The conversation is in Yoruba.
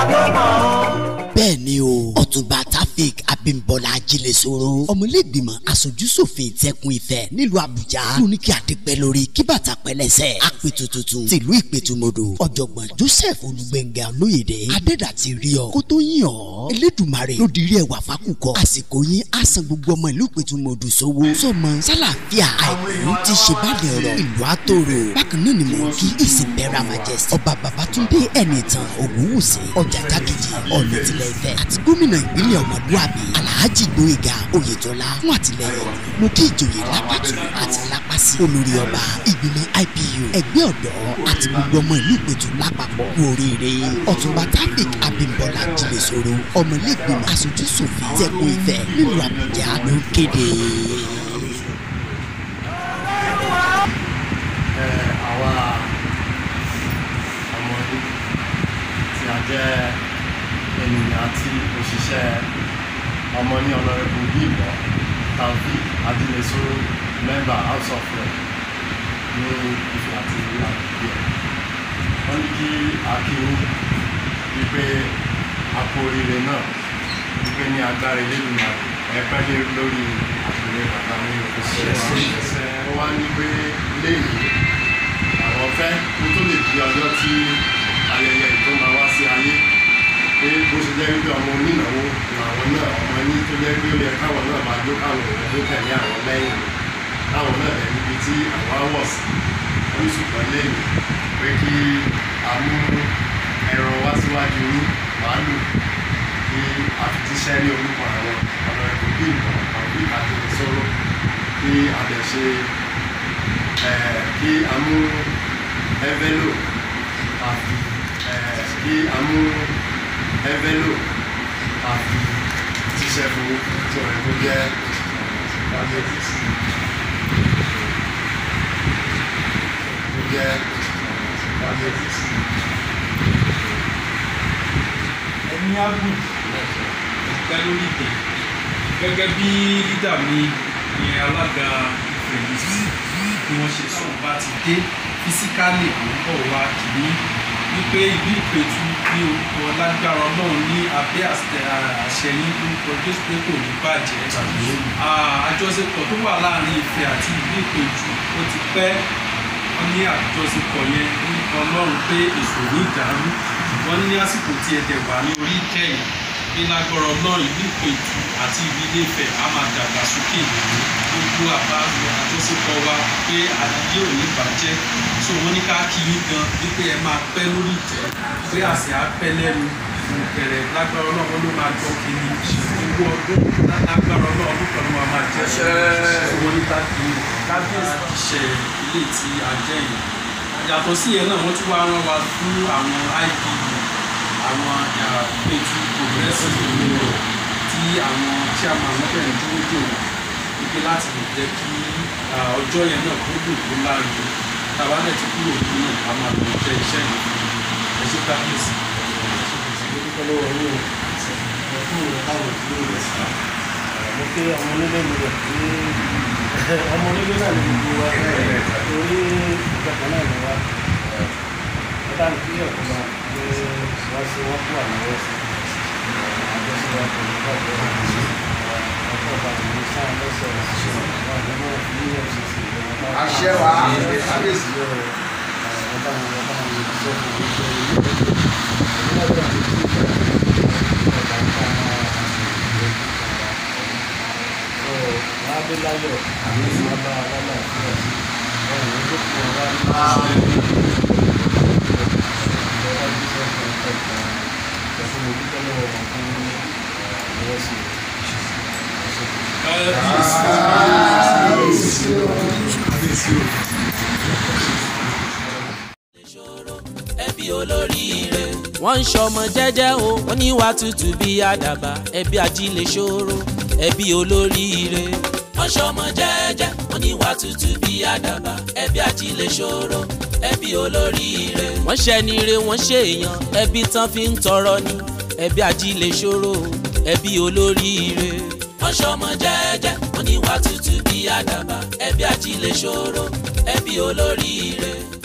ló mọ̀ ọ́. bẹ́ẹ̀ ni o ọ̀túnba tafik abimbola ajílẹ̀sọ̀rọ̀ ọmọlẹ́gbìmọ̀ aṣojúṣòfin ìtẹ̀kùn ìfẹ́ nílùú àbújá lóní kí adépẹ́ lórí kí bàtà pẹ́ lẹ́sẹ̀ àpètù tuntun tìlú ìpètùmọ̀dò ọ̀jọ̀gbọ́n joseph olùgbẹ̀ngà olóyèdè adẹ́dà ti rí ọ kó tó yìn ọ́ elédùmarè ló dirí ẹwà fákùkọ àsìkò yín á san gbogbo ọmọ ìlú ìpètùmọ̀dò sówó sọmọ sálàáfíà àìkú ti ṣe báàlẹ̀ ọ̀rọ̀ ìlú àtòrò bákan náà ni mò ń kí ìsìnbẹ́ra majesty ọba babatunde ẹnìtàn ògúnwùsì ọjà jákèjì ọ̀nà tilẹ̀ ìfẹ́ àti gómìnà ìpínlẹ̀ ọmọdúàbí alhaji gbóyèga oyètọ́lá fún àtìlẹyìn mo kí ìjòyè lápàtó àti lápàsí olórí ọba ìgbìmọ̀ ipu ẹgbẹ́ ọ̀dọ́ àti gbogbo ọmọ ìlú ìpètù lápapọ̀ kú oríire ọ̀túnba tafik abimbola jìlẹ̀sọ̀rọ̀ ọmọlẹ́gbìmọ̀ aṣojúṣòfin tẹ̀kùn ìfẹ́ nílùú àbújá ló ń kéde. ẹ àwa ọmọdé tí a jẹ́ ènìyàn àti òṣìṣẹ́ ọmọ ní ọlọ́rẹ́bù bíbọ̀ taofik adilesoro member house of rep ní ìfẹ́ àti ìlú àgbègbè wọ́n ní kí akíní wípé àpò oríire náà wípé ní agbára eléyìí ẹ̀pẹ́ lé lórí àpèrè bàbá ní òṣìṣẹ́ wọ́n wá ní pé léyìí àwọn fẹ́ kó tó lè di ọjọ́ tí ayẹyẹ ìtò máa wá sí ayé pé bó ṣe jẹ́ wípé ọmọ onínáwó làwọn náà ọmọ ní tó jẹ́ pé ó yẹ káwọn náà máa jó káwọn èèyàn tó tẹ̀lé àwọn lẹ́yìn káwọn náà lẹ̀ níbi tí àwọn wọ̀ sí wọ́n ṣùgbọ́n lẹ́yìn pé kí a mú ẹran wá síwájú ní màálù kí a fi tíṣẹ́ ní orúkọ àwọn ọ̀nà ẹ̀kọ́ bí nǹkan àwọn ìkàtúntì sọ̀rọ̀ kí a lè ṣe kí a mú ẹvẹ́lò àfi kí a mú ẹvẹ́lò àfi tíṣẹ́ fún tí ọ̀rẹ́ tó jẹ́ diabetes tó jẹ́ diabetes. ẹni ágùn ìpẹ́ lórí ìtẹ̀ gẹ́gẹ́ bí lídà mi ní alága ìfẹ̀yìntì bí wọ́n ṣe sọ bá ti dé físíkálì àwòkọ́ wa kìíní wípé ìlú ìpẹ̀tù ní orúkọ lágbára ọlọ́run ní abẹ́ àṣẹ yín orúkọ jésù pé kò ní bàjẹ́ àjọṣepọ̀ tó wà láàrin ìfẹ́ àti ìlú ìpẹ̀tù ó ti pẹ́ wọ́n ní àjọṣepọ̀ yẹn orúkọ ọlọ́run pé ìṣòro ìdàrú wọ́n ní àsìkò tí ẹ̀dẹ̀ wà ní orí ìkẹyìn ní lágbára ọlọ́run ìlú ìpẹ̀tù àti ìlú ilé Ifẹ̀ á máa dàgbà sókè gbogbo àbá àjọṣepọ̀ wa pé àdìyẹ ò ní bàjẹ́ so wọ́n ní ká kí yín gan wípé ẹ máa pẹ́ lórí ìtẹ́ pé àṣẹ á pẹ́ lẹ́nu ìbẹ̀rẹ̀ lágbára ọlọ́run ló máa jọ kiri gbogbo ọdún lágbára ọlọ́run ọdún kan ló máa máa jẹ́ so wọ́n ní ká kí kábíyèsí iṣẹ́ ilé tí a jẹ́ yìí yàtọ̀ sí yẹn náà wọ́n tún wá rán wa fún àwọn IPU àwọn ìpètù progressive union tí àwọn chairman lọ́bẹ̀rẹ̀ dúró dò wípé láti lè jẹ́ kí ọjọ́ yẹn náà kó dùn kó láàyè tàbá dẹ̀ ti kúrò nínú náà a máa lọ jẹ́ iṣẹ́ yìí ẹ ṣe kábíyèsí. mo kí ọmọ onílé mi rẹ̀ pé ọmọ onílé náà ní gbogbo wa torí ìjọba náà ni wa ọ̀dà ní kílẹ̀ ọ̀tún wa pé wọ́n ṣe wọ́n kú àlọ́wọ́ sí àjọṣe wa pẹ̀lú káàkiri ọ̀pọ̀ ọba ìlú sáà lọ́sẹ̀ ṣiṣẹ́ wọn ní wọ́n fi ní fcc àṣẹ wa kábíyèsí ọba ní ọba ní ìṣẹ́ fún ìṣẹ́ ìlú ìlú ọjọ́ àti ìṣẹ́ ọba ń ká adéláyọ̀ àmì sábà alálàáfíà ọ̀rọ̀ tó kù ọ̀rá ní ọ̀rọ̀ jíṣẹ́ fún ẹ̀ka ẹ̀fún mi dúpẹ́ lọ́wọ́ wọn fún ọwọ́ sí ẹbí olóríire. wọ́n ń ṣọmọ jẹ́jẹ́ o wọ́n ní wàá tutù bí àdàbà ẹbí ajílẹ̀ ṣòro ẹbí olóríire. wọ́n ṣọmọ jẹ́jẹ́ wọ́n ní wàá tutù bí àdàbà ẹbí ajílẹ̀ ṣòro ẹbí olóríire. wọ́n ṣẹnire wọ́n ṣèèyàn ẹbí tán fi ń tọrọ ni ẹbí ajílẹ̀ ṣòro ẹbí olóríire. wọ́n ṣọmọ jẹ́jẹ́ wọ́n ní wàá tutù bí àdàbà ẹbí ajílẹ̀ ṣòro ẹbí olóríire.